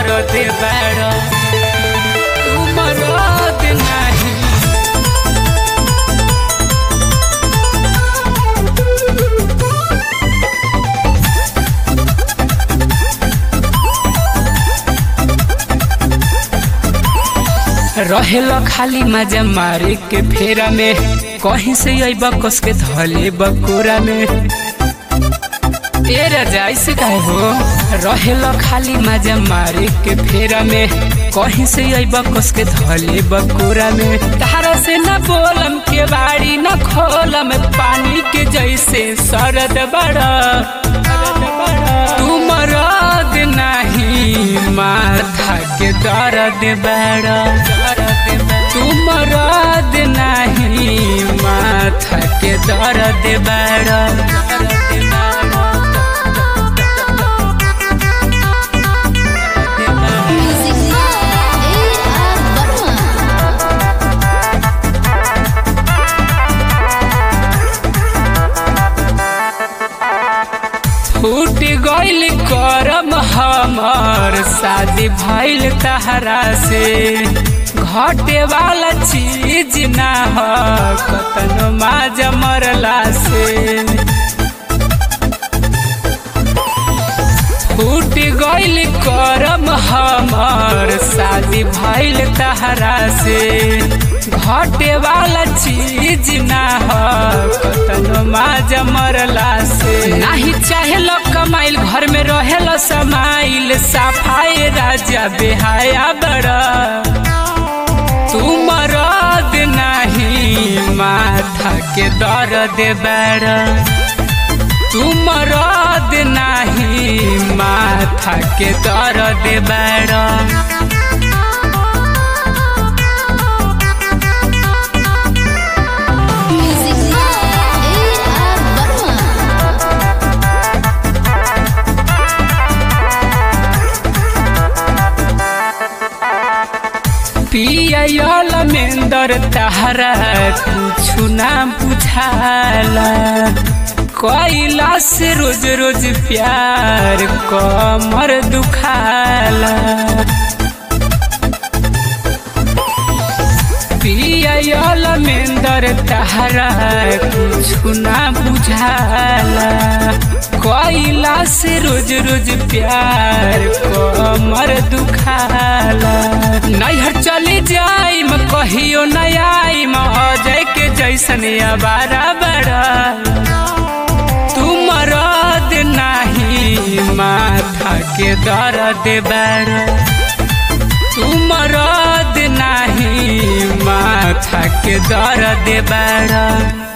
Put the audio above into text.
दर्द बड़ा तू मरद नहीं रहेला खाली मजा मारे के फेरा में कहीं से अइब कस के धले बकोरा में ए राजा ऐसे काहे हो रहेला खाली मजा मारे के फेरा में कहीं से अइब कस के धले बकोरा में तारा से न बोलम के बाड़ी न खोलम पानी के जैसे सरद बड़ा तू मरद नहीं माथा के दर्द बड़ा तू मरद नहीं माथा के दर्द बड़ा Music by A.R. Barma. फूट गइल करम हमर शादी भइल तहरा से घटे वाला चीज ना ह कतनो माज मरला से फूट गइल करम हमर शादी भइल तहरा से घटे वाला चीज ना ह कतनो माज मरला से नाही चाहेल कमाइल घर में रहेल समाइल सफाई राजा बेहाया बड़ा तू मरद नहीं माथा के दर्द बड़ा तू मरद नहीं माथा के दर्द बड़ा Music by A.R. Barma. पियल मेंदर तहरा कुछु ना बुझाला कैला से रोज रोज प्यार कमर दुखाला पियल मेंदर तहरा कुछु ना बुझाला कैला से रोज रोज प्यार कमर दुखाला नैहर चली जाई म कहियो न आई म अजय के जैसन अबारा बड़ा तू मरद नहीं माथा के दर्द बड़ा तू मरद नहीं माथा के दर्द बड़ा